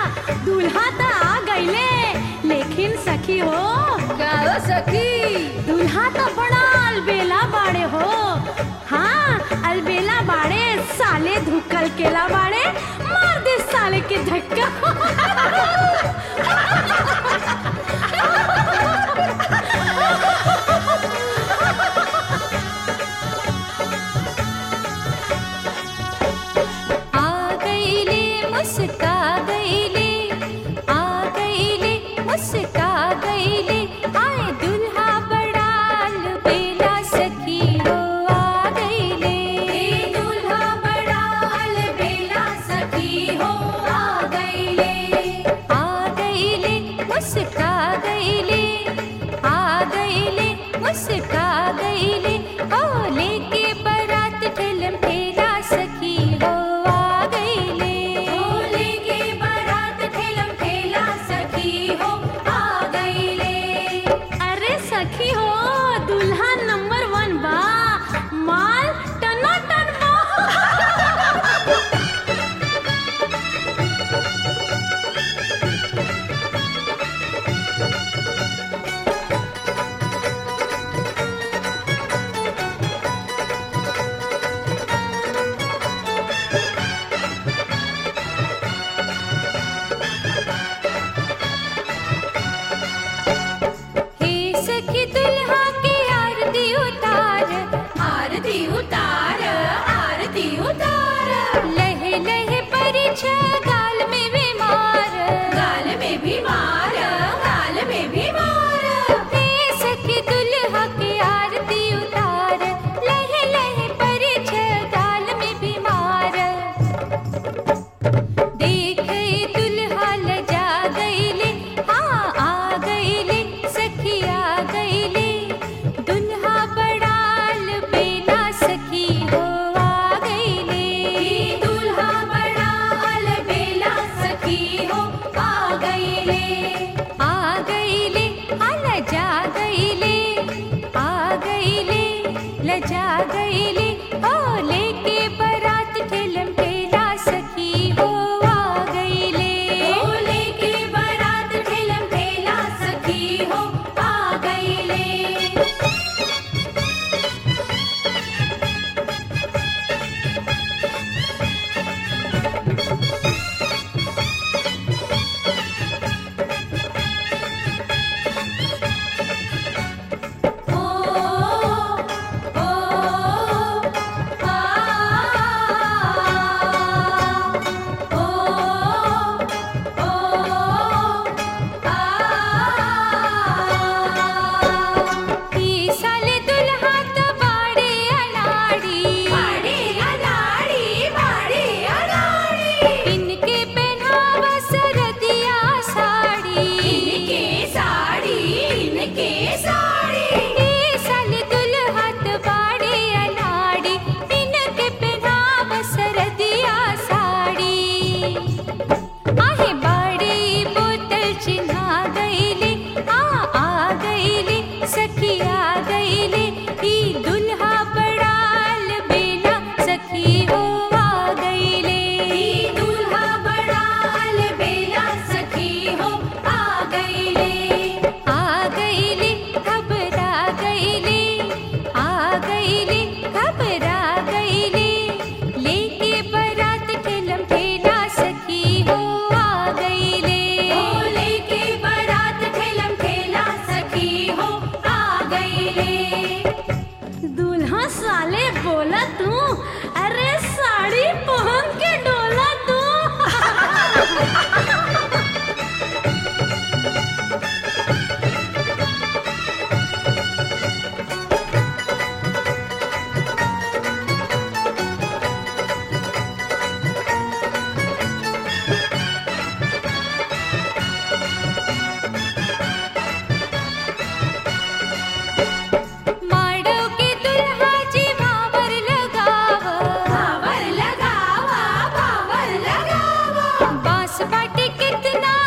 दूल्हा त आ गईले लेकिन सखी हो का हो सखी दूल्हा तो बड़ा अलबेला बाड़े हो हाँ अलबेला बाड़े साले धुकल केला बाड़े मार दे साले के धक्का आ गईले मुस्का गईले आ गईले मुस्का गईले आए दुल्हा बड़ाल बेला सखी हो आ गईले दुल्हा बड़ाल बेला सखी हो आ गईले आ गईले मुस्का गईले आ गईले मुस्का गईले ओ लेके बारात ठेलम ठेला सखी हो आ गईले ओ लेके बारात ठेलम ठेला सखी हो आ गईले अरे सखी हो दूल्हा नंबर वन बा माल टना टन बा हे सखी दुल्हा की आरती उतार आरती उतार आरती उतार लहे लहे परिछ गाल में बीमार गाल में बीमार गाल में बीमार हे सखी दुल्हा की आरती उतार लहे लहे परिछ गाल में बीमार देख दुल्हा लजा गईले हाँ आ गईले सखी आ गईले दुल्हा बड़ाल बेला सखी हो आ गईले दुल्हा बड़ाल बेला सखी हो आ गईले आ गईले आ लजा गईले आ गईले लजा गईले ओ लेके बारात ठेलम ठेला सखी हो आ गईले ओ लेके बारात ठेलम ठेला सखी हो आ गईले ओ ओ आ ओ ओ आ ई साले दुल्हा त बाड़े अनाड़ी बाड़े अनाड़ी बाड़े अनाड़ी इनके पहनावा सरदिया साड़ी इनके साड़ी इनके साड़ी ई साले दुल्हा त बाड़े अनाड़ी इनके पहनावा सरदिया साड़ी आहे बाड़ी बोतल चिन्हा गईले आ आ गईले सखी आ गईले ई दुल्हा बड़ाल बेला सखी हो आ गईले ई दुल्हा बड़ाल बेला सखी हो आ गईले आ गईले घबरा गईले आ गईले घबरा गईले लेके बारात ठेलम ठेला सखी हो आ गईले ओ लेके बारात ठेलम ठेला सखी हो आ गईले दूल्हा साले बोला तू अरे साड़ी पहन के डोला तू माड़ो के दुल्हा जी भावर लगाव भावर लगावा भावर लगावा बांस बाटे कितना